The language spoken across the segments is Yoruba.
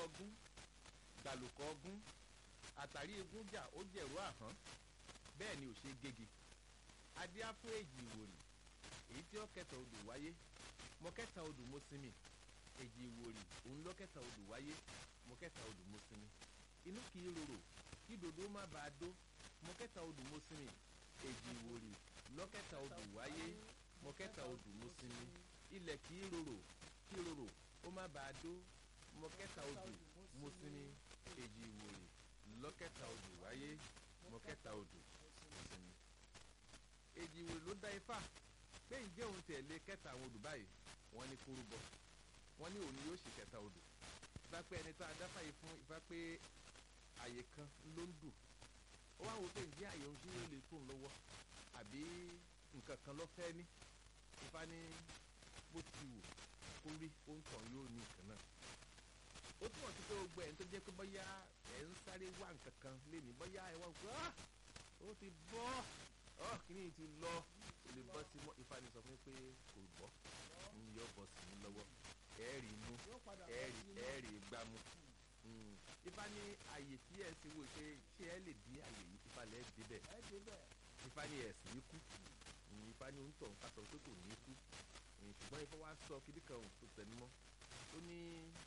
ọgún gbàlùkọ ọgún àtàrí egun jà ó jẹ̀rú àhán bẹ́ẹ̀ ni ò ṣe gégi adíá fún èjì ìwòrì èyí tí ó kẹta odò wáyé mo kẹta odò mo sinmi èjì ìwòrì òun ló kẹta odò wáyé mo kẹta odò mo sinmi inú kì í rorò kí dòdò má bàa dó mo kẹta odò mo sinmi èjì ìwòrì lọ́kẹta odò wáyé mo kẹta odò mo sinmi ilẹ̀ kì í rorò kí rorò ó má bàa dó mo kẹta odò mo sinmi èjì ìwòrì lọ́kẹta odò wáyé mo kẹta odò mo sinmi. èjì ìwòrì ló dá ifá pé ǹjẹ́ òun tẹ̀lé kẹta àwọn odò báyìí wọ́n ní kúrú bọ̀ wọ́n ní òun yóò ṣe kẹta odò ifá pé ẹni tá a dá fàyè fún ifá pé àyè kan ló ń dùn ó wá wò pé ǹjẹ́ àyè òun sí yóò lè tó ń lọ́wọ́ àbí nǹkan kan ló fẹ́ ní ifá ní bó ti wù kó rí ohun tàn yóò ní nǹkan náà ó túmọ̀ sí pé gbogbo ẹ̀ ń tó jẹ́ pé bóyá ẹ̀ ń sáré wá nǹkan kan léni bóyá ẹ̀ wá gbọ́ ó ti bọ́ ọ́ kíní ti lọ kò lè bọ́ sí mọ́ ifá ni sọ fún mi pé kò bọ́ ń yọ bọ́ sí mi lọ́wọ́ ẹ̀ẹ́rì inú ẹ̀ẹ́rì ẹ̀ẹ́rì gbámú ifá ní àyè tí ẹ̀ ti wò pé ṣé ẹ lè dí àyè yìí ifá lẹ̀ débẹ̀ ifá ní ẹ̀sìn ní kú ifá ní òǹtọ̀ ń kásọ̀ pé kò ní kú ṣùgbọ́n ifá wá sọ kíní kan tó tẹnumọ́ ó ní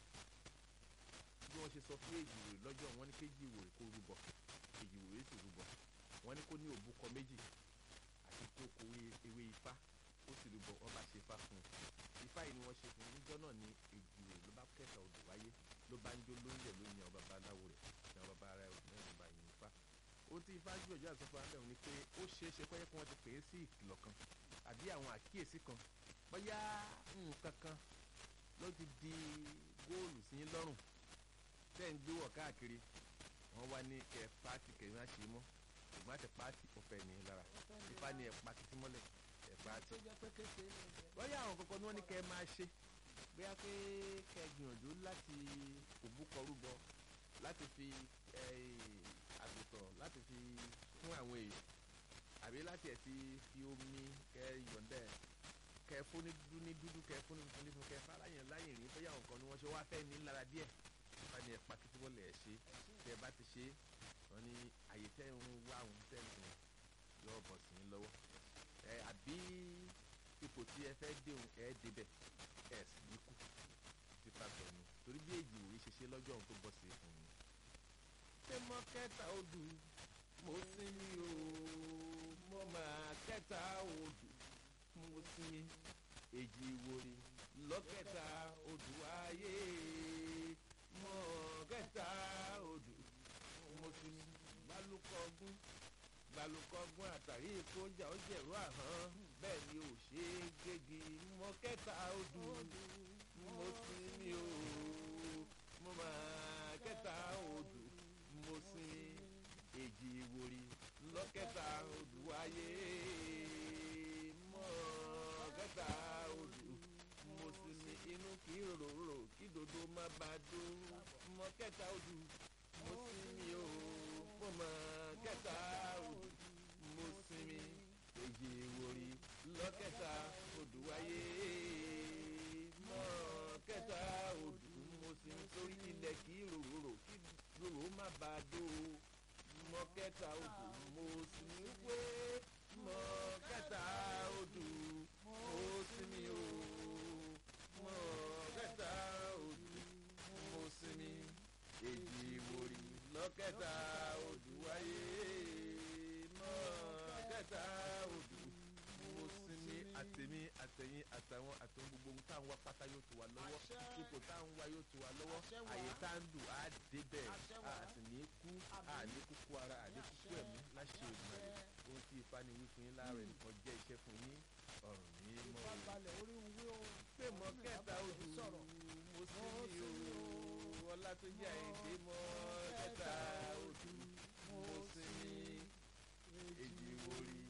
bí wọ́n ṣe sọ fún èjìwòrè lọ́jọ́ wọn ní kéjì ìwòrè kó rúbọ èjìwòrè sì rúbọ wọn ní kó ní òbúkọ méjì àti kó kó ewé ifá ó sì rúbọ wọn bá ṣe ifá fún un ifá yìí ni wọ́n ṣe fún un níjọ́ náà ní èjìwòrè ló bá kẹta odò wáyé ló bá ń jó lóúnjẹ ló yan bàbá aláwo rẹ̀ yan bàbá ara ẹ̀ náà ló bá yin ifá ohun tí ifá gbìyànjú àti sọfún alẹ́ òun ni pé ó ṣeé ṣe kọ́yẹ́ kí wọ́n ti pè é sí ìkìlọ̀ kan àbí àwọn àkíyèsí kan bóyá nǹkan kan ló ti di góòlù sí yín lọ́rùn tẹ́ ń gbé wọ̀ káàkiri wọ́n wá ní kẹ́ pàtì kẹ́ má ṣe mọ́ ṣùgbọ́n àti pàtì ọ̀fẹ́ ní lára ifá ní ẹ̀ pa títí mọ́lẹ̀ ẹ̀ pàtì. bóyá àwọn kankan ní wọ́n ní kẹ́ máa ṣe bóyá pé kẹ́ gbìyànjú láti òbúkọ rúbọ láti fi àgùntàn láti fi fún àwọn èèyàn àbí láti ẹ̀ ti fi omi kẹ́ yọ̀ǹdẹ̀ kẹ́ fún ní dúdú ní dúdú kẹ́ fún ní funfun ní funfun kẹ́ fáláyàn láyìn rí bóyá àwọn kan ní wọ́n ṣe wá fẹ́ ní lára díẹ̀ wọ́n ní ẹ̀pà títí wọ́n lè ẹ̀ ṣe tẹ́ ẹ bá ti ṣe wọ́n ní àyè tẹ́ ń wá àwọn tẹ́ ń sìn yóò bọ̀ sí i lọ́wọ́ ẹ àbí ipò tí ẹ fẹ́ dé òun ẹ débẹ̀ ẹ sì ní kú ti ta sọ̀nù torí bí èjì òwe ṣe ṣe lọ́jọ́ òun tó bọ̀ sí fún mi. ṣé mọ kẹta odù mo sinmi o mo máa kẹta odù mo sinmi èjì ìwòrì lọ́kẹta odù ayé mọ kẹta odò mo ti gbalùkọgún gbalùkọgún àtàrí ìkójà ó jẹ̀rú àhán bẹ́ẹ̀ ni ò ṣe é gégi mọ kẹta odò mo ti ní o mo máa kẹta odò mo sin èjì ìwòrì lọ́kẹta odò ayé mọ kẹta odò mo sì ní inú kì í rorò kí dodo má bàa dó mọ kẹta odù mo sinmi o mo mọ kẹta odù mo sinmi èjì ìwòrì lọ́kẹta odù wáyé mọ kẹta odù mo sinmi sórí ilẹ̀ kì í rorò kí rorò má bàa dó mọ kẹta odù mo sinmi wé mọ kẹta odù mo sinmi o mọ kẹta odù mo sinmi èjì ìwòrì lọ́kẹta odù wáyé mọ kẹta odù mo sinmi àtẹ̀mí àtẹ̀yìn àtàwọn àtàwọn gbogbo ohun táwọn wá pátá yóò tó wa lọ́wọ́ ipò táwọn wá yóò tó wa lọ́wọ́ àyè tá ń dùn á débẹ̀ a sì ní kú a ní kúkú ara a ní kúkú ẹ̀mí láṣẹ òdùmarè ohun tí ifá ni wí fún yín láàárọ̀ nìkan jẹ́ iṣẹ́ fún yín ọ̀rùn ní mọ́ o pé mọ kẹta odù mo sinmi o ọlátúnjì àyèdè mọ kẹta odù mo sinmi èjì wòrì